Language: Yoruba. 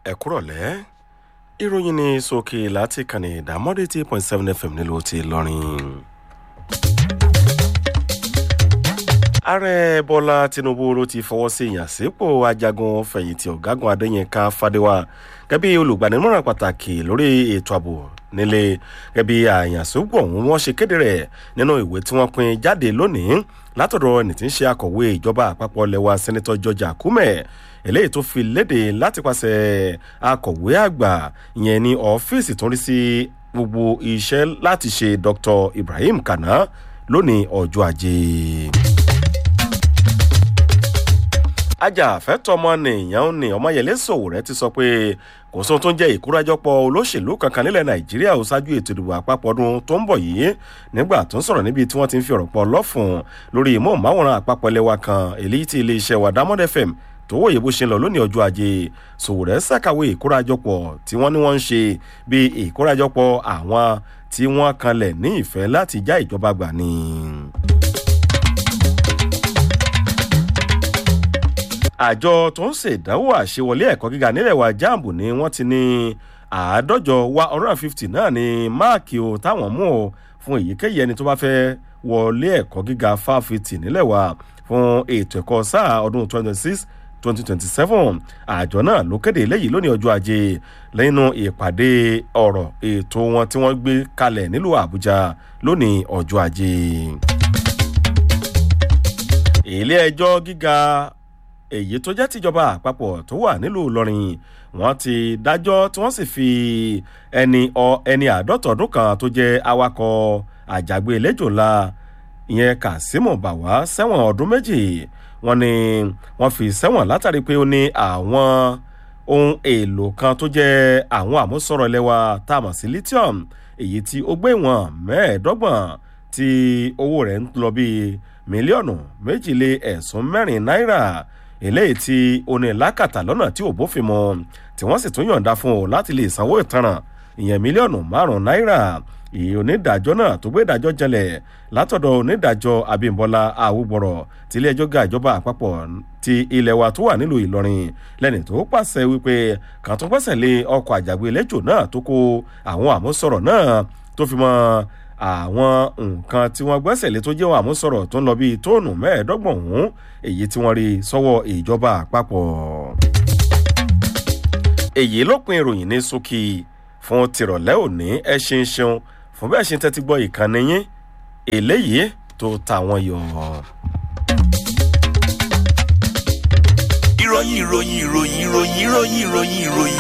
ẹ kúrọ̀lẹ́ ìròyìn ní sókè láti kànnì ìdámọ́dé tí point seven fm nílùú ti lọ́rin. ààrẹ bọ́lá tinubu ló ti fọwọ́ sí ìyànsípò ajagun fẹ̀yìntì ọ̀gágun adéyínká fadéwà gẹ́bí olùgbaninímọ̀ràn pàtàkì lórí ètò ààbò nílé gẹ́bí àyànsípò ọ̀hún wọ́n ṣe kéde rẹ̀ nínú ìwé tí wọ́n pín jáde lónìí látọ̀dọ̀ ẹni tí ń ṣe akọ̀wé ìjọba àpapọ̀ lẹ́wà sẹ́nitọ́ george akume eléyìí tó fi léde láti pàṣẹ akọ̀wé àgbà ìyẹn ní ọ́fíìsì tó ń rí sí gbogbo iṣẹ́ láti ṣe dr ibrahim kana lónìí ọjọ́ ajé ajàfẹ́tọ̀mọnìyàn ní ọmọyẹlé sòwòrẹ ti sọ pé kò sóhun tó ń jẹ́ ìkórajọpọ̀ olóṣèlú kankan nílẹ̀ nàìjíríà ó ṣáájú ètò ìdìbò àpapọ̀ ọdún tó ń bọ̀ yìí nígbà tó ń sọ̀rọ̀ níbi tí wọ́n ti ń fi ọ̀rọ̀ pọ̀ lọ́fun lórí ìmọ̀ọ́máwòrán àpapọ̀ ẹlẹ́wà kan èyí tí iléeṣẹ́ wa diamond fm tó wòye bó ṣe ń lọ lónìí ọjọ́ ajé sòwòrẹ́ ṣàkàwé ìkórajọpọ̀ tí wọ́n ní wọ́n ń ṣe bí ìkórajọpọ̀ àwọn tí wọ́n kanlẹ̀ ní ìfẹ́ láti já ìjọba gbà ni. àjọ tó ń ṣèdánwò àṣewọlé ẹ̀kọ́ gíga nílẹ̀ wa jambu ni wọ́n ti ní àádọ́jọ wa one hundred and fifty náà ní máàkì o táwọn mú o fún èyíkéyìí ẹni tó bá fẹ́ wọlé ẹ̀kọ́ gíga fáfitì nílẹ̀ wa fún ètò ẹ̀kọ́ sáà ọdún twenty six twenty twenty seven àjọ náà ló kéde eléyìí lónìí ọjọ́ ajé lẹ́nu ìpàdé ọ̀rọ̀ ètò wọn tí wọ́n gbé kalẹ̀ nílùú àbújá lónìí ọjọ́ ajé. ilé ẹjọ́ gíga èyí tó jẹ́ tìjọba àpapọ̀ tó wà nílùú ìlọrin wọ́n ti dájọ́ tí wọ́n sì fi ẹni ọ ẹni àádọ́ta ọdún kan tó jẹ́ awakọ̀ àjàgbé lẹ́jọ̀la ìyẹn kazeem bawa sẹ́wọ̀n ọdún méjì wọ́n ní wọ́n fi sẹ́wọ̀n látàrí pé ó ní àwọn ohun èlò kan tó jẹ́ àwọn àmúsọ̀rọ̀ lẹ́wà tá a mọ̀ sí lithium èyí tí ó gbé ìwọ̀n mẹ́ẹ̀ẹ́dọ́gbọ̀n tí owó rẹ̀ ń lọ bíi mílíọ̀nù méjìlé ẹ̀sùn mẹ́rin náírà eléyìí tí onílàkàtà lọ́nà tí ò bófin mu tí wọ́n sì tún yọ̀ǹda fún o láti lè sanwó ìtanràn ìyẹn mílíọ̀nù márùn-ún náírà ìyẹn onídàájọ́ náà tó gbé ìdájọ́ jẹlẹ̀ látọ̀dọ̀ onídàájọ́ abimbola awúgbọ̀rọ̀ tí ilé ẹjọ́ ga ìjọba àpapọ̀ ti ilẹ̀ wa tó wà nílùú ìlọrin lẹ́ni tó pàṣẹ wípé kàn tó pẹ́sẹ̀ lé ọkọ̀ àjàgbé lẹ́jọ́ náà tó kó àwọn àmúsọ̀rọ̀ náà tó fi mọ́ àwọn nǹkan tí wọ́n gbẹ́sẹ̀ lé tó jẹ́ àmúsọ̀rọ̀ tó ń lọ bíi tóònù mẹ́ẹ̀ẹ́dọ́gbọ̀n ọ̀hún èyí tí wọ́n rí sọ́wọ́ ìjọba àpapọ̀. èyí ló pin ìròyìn ní sókè fún tìrọ̀lẹ́ òní ẹ ṣe ń ṣeun fún bẹ́ẹ̀ ṣe ń tẹ́tí gbọ́ ìkànnì yín eléyìí tó ta wọn yọ. ìròyìn ìròyìn ìròyìn ìròyìn ìròyìn ìròyìn ìròyìn